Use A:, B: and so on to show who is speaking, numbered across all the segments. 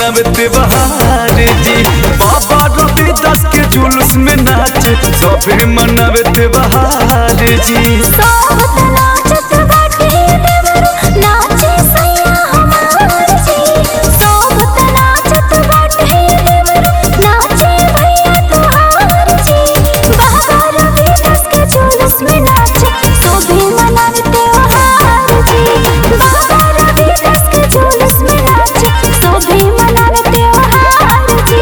A: मनावते बहार जी बाबा रवि दास के जुलूस में नाचे सभे मनावते बहार जी
B: सोहत नाचत बाटे देवरू नाचे सैया हमार जी सोहत नाचत बाटे देवरू नाचे भैया तुहार जी बाबा रवि दास के जुलूस में नाचे सोभे मनावे त्योहार जी बाबा रवि दास के जुलूस में नाचे सोभे मनावे त्योहार जी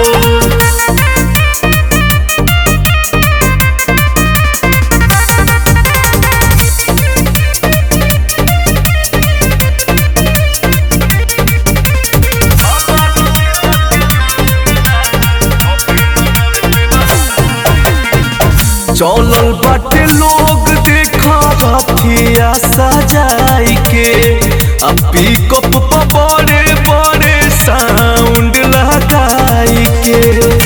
A: चौलल बाटे लोग देखा रथिया सजाई के आ पिकअप पर बड़े बड़े साउंड लगाई के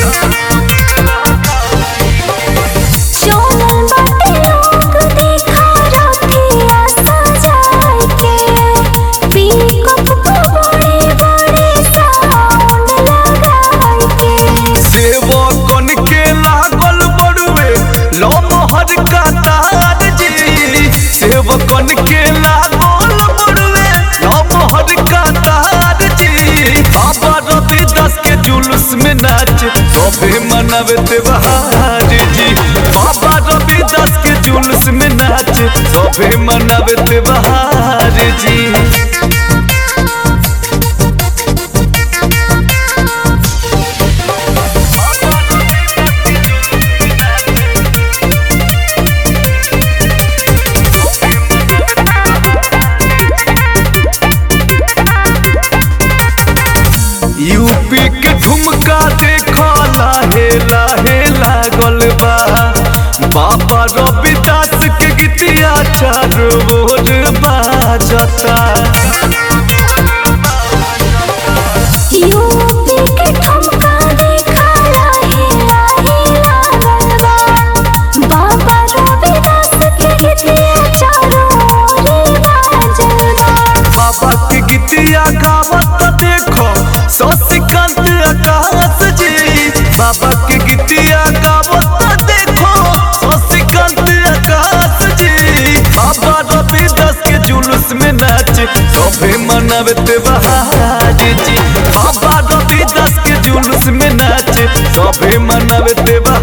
B: चोमल बाटे लोग देखा रथिया सजाई के पिकअप पे बड़े बड़े साउंड लगाई के
A: सेवकन के लागल बड़ुए लो मोहर का तार जी सेवकन के लागल बड़ुए लो मोहर का तार जी बाबा रवि दास के जुलूस में नाच सभे मनावते बहार जी बाबा रवि दास के जुलूस में नाच सभे मनावते बहार जी यूपी के ठुमका देखा लाहे लाहे लागल बा बाबा रविदास के गीतिया चार बोर बाजता
B: यूपी के ठुमका देखा लाहे लाहे लागल बा बाबा रविदास के गीतिया चारों ओर बाजल बा
A: बाबा के गीतिया गावत देखो शशिकांत आकाश जी बाबा के गीतिया गावत देखो शशिकांत आकाश जी बाबा रविदास के जुलूस में नाच सभे मनावते बहार जी बाबा रविदास के जुलूस में नाच सभे मनावते बहार